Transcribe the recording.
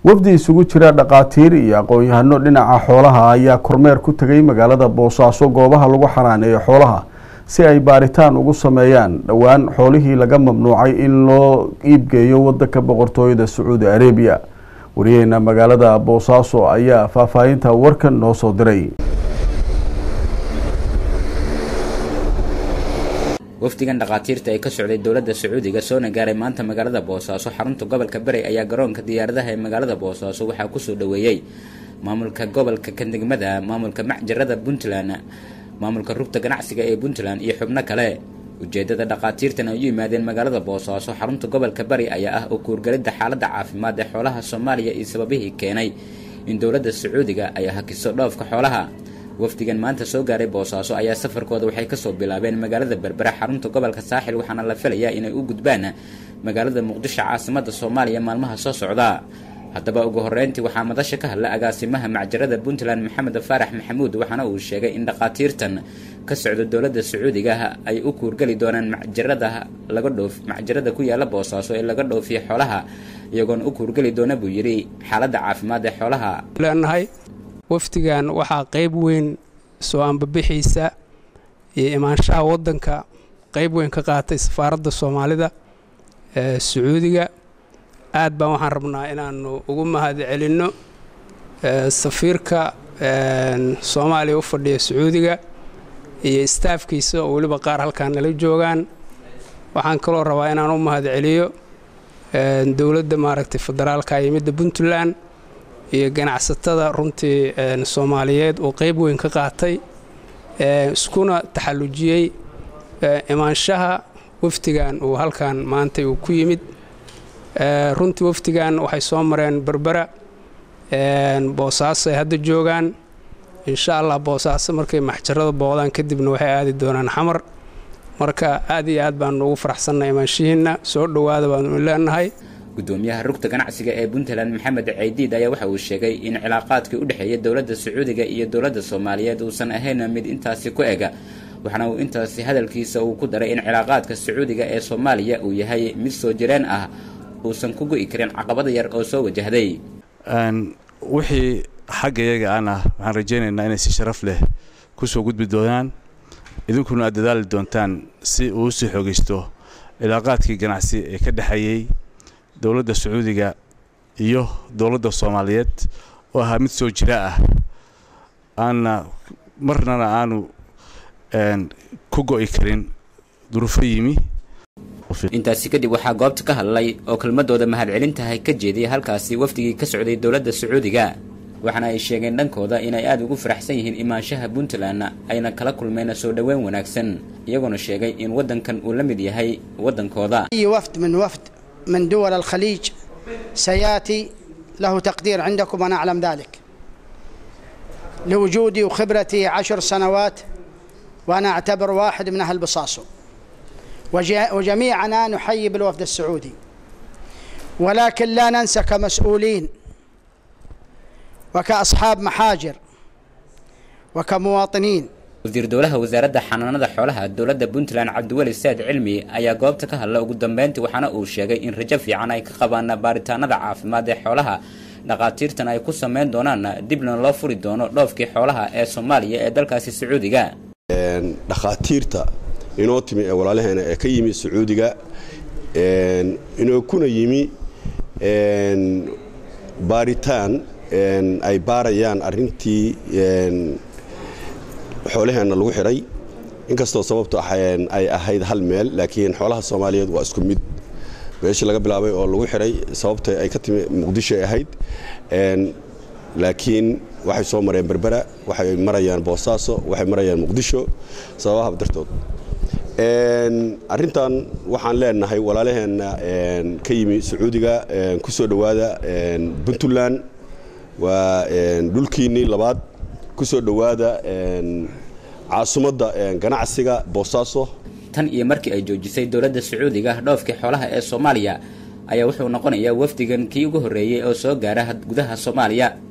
wafdi isugu jira dhaqaatiir iyo aqoon-yahano dhinaca xoolaha ayaa kormeer ku tegay magaalada boosaaso goobaha lagu xanaaneeyo xoolaha si ay baaritaan ugu sameeyaan dhowaan xoolihii laga mamnuucay in loo iibgeeyo wadanka boqortooyada sacuudi arabiya wariyaheena magaalada boosaaso ayaa faahfaahinta warkan noo soo diray wafdigan dhakhaatiirta ee ka socday dowladda sacuudiga soona gaaray maanta magaalada boosaaso xarunta gobolka bari ayaa garoonka diyaaradaha ee magaalada boosaaso waxaa kusoo dhaweeyey maamulka gobolka kadegmada maamulka macjarada puntland maamulka rugta ganacsiga ee puntland iyo xubno kale ujeedada dhakhaatiirtan ay u yimaadeen magaalada boosaaso xarunta gobolka bari ayaa ah oo kuurgalidda xaaladda caafimaad ee xoolaha soomaaliya iyo sababihii keenay in dowladda sacuudiga ay hakiso dhoofka xoolaha wafdigan maanta soo gaaray boosaaso ayaa safarkooda waxay kasoo bilaabeen magaalada berbera xarunta gobolka saaxil waxaana la filayaa inay u gudbaan magaalada muqdisho caasimada soomaaliya maalmaha soo socda haddaba ugu horeyntii waxaa madasha ka hadla agaasimaha macjarada puntland maxamed faarax maxamuud waxaana uu sheegay in dhakhaatiirtan ka socda dowladda sacuudiga ay u kuurgeli doonaan macjarada laga dhoof macjarada ku yaala boosaaso ee laga dhoofiyo xoolaha iyagoona u kuurgeli doona buu yidhi xaaladda caafimaad ee xoolaha leenahay wafdigan waxaa qayb weyn soo ambabixiisa iyo imaanshaha waddanka qayb weyn ka qaatay safaaradda soomaalida ee sacuudiga aad baan waxaan rabnaa inaannu ugu mahad celinno safiirka soomaaliya u fadhiya sacuudiga iyo istaafkiisa oo weliba qaar halkaan nala joogaan waxaan kaloo rabaa inaan u mahad celiyo dowladda maaragtay federaalka iyo midda puntland iyo ganacsatada runtii soomaaliyeed oo qayb weyn ka qaatay iskuna taxallujiyey imaanshaha wafdigan uu halkan maanta uu ku yimid runtii wafdigan waxay soo mareen berbera boosaaso ay hadda joogaan insha allah boosaaso markay maxjarada booqdaan kadibna waxay aadi doonaan xamar marka aad iyo aad baanu ugu faraxsannahay imaanshihiinna soo dhowaada baanu leenahay gudoomiyaha rugta ganacsiga ee puntland maxamed caydiid ayaa waxa uu sheegay in cilaaqaadkii u dhexeeya dowladda sacuudiga iyo dowladda soomaaliyeed uusan ahayn mid intaasi ku ega waxaana uu intaasi hadalkiisa uu ku daray in cilaaqaadka sacuudiga ee soomaaliya uu yahay mid soo jireen ah uusan ku go'i karin caqabada yar oo soo wajahday wixii xagga iyaga aan ah waxaan rajaynaynaa inay si sharaf leh ku soo gudbi doonaan idinkuna aad dadaali doontaan si uu usii xoogaysto cilaaqaadkii ganacsi ee ka dhexeeyey dowladda sacuudiga iyo dowladda soomaaliyeed oo ahaa mid soo jira ah aanna marnana aanu ku go'i karin duruufo yimi intaasi kadib waxaa goobta ka hadlay oo kelmadooda mahadcelintahay ka jeediyay halkaasi wafdigii ka socday dowladda sacuudiga waxaana ay sheegeen dhankooda inay aada ugu faraxsan yihiin imaanshaha puntland ayna kala kulmeen soo dhoweyn wanaagsan iyagoona sheegay in waddankan uu la mid yahay waddankooda من دول الخليج سياتي له تقدير عندكم انا اعلم ذلك لوجودي وخبرتي عشر سنوات وانا اعتبر واحد من اهل بصاصو وجميعنا نحيي بالوفد السعودي ولكن لا ننسى كمسؤولين وكاصحاب محاجر وكمواطنين wasiir dowlaha wasaaradda xanaanada xoolaha dowladda puntland cabdiweli saad cilmi ayaa goobta ka hadla ugu dambeyntii waxaana uu sheegay in rajo fiican ay ka qabaan baaritaanada caafimaad ee xoolaha dhakhaatiirtan ay ku sameyn doonaan dibna loo furi doono dhoofkii xoolaha ee soomaaliya ee dalkaasi sacuudiga dhakhaatiirta inoo timi ee walaalaheena ee ka yimi sacuudiga inoo kuna yimi baaritaan ay baarayaan arintii xoolaheenna lagu xidhay inkastoo sababtu ay ahayd hal meel laakiin xoolaha soomaaliyeed waa isku mid meeshii laga bilaabay oo lagu xidhay sababta ay ka timi muqdisho ay ahayd laakiin waxay soo mareen berbera waxay marayaan boosaaso waxay marayaan muqdisho sababaha dartood arintan waxaan leenahay walaalaheenna ka yimi sacuudiga ku soo dhowaada puntland waa dhulkiinnii labaad ku soo dhowaada caasimadda ganacsiga boosaaso tan iyo markii ay joojisay dowladda sacuudiga dhoofkii xoolaha ee soomaaliya ayaa wuxuu noqonayaa wafdigan kii ugu horreeyey oo soo gaara gudaha soomaaliya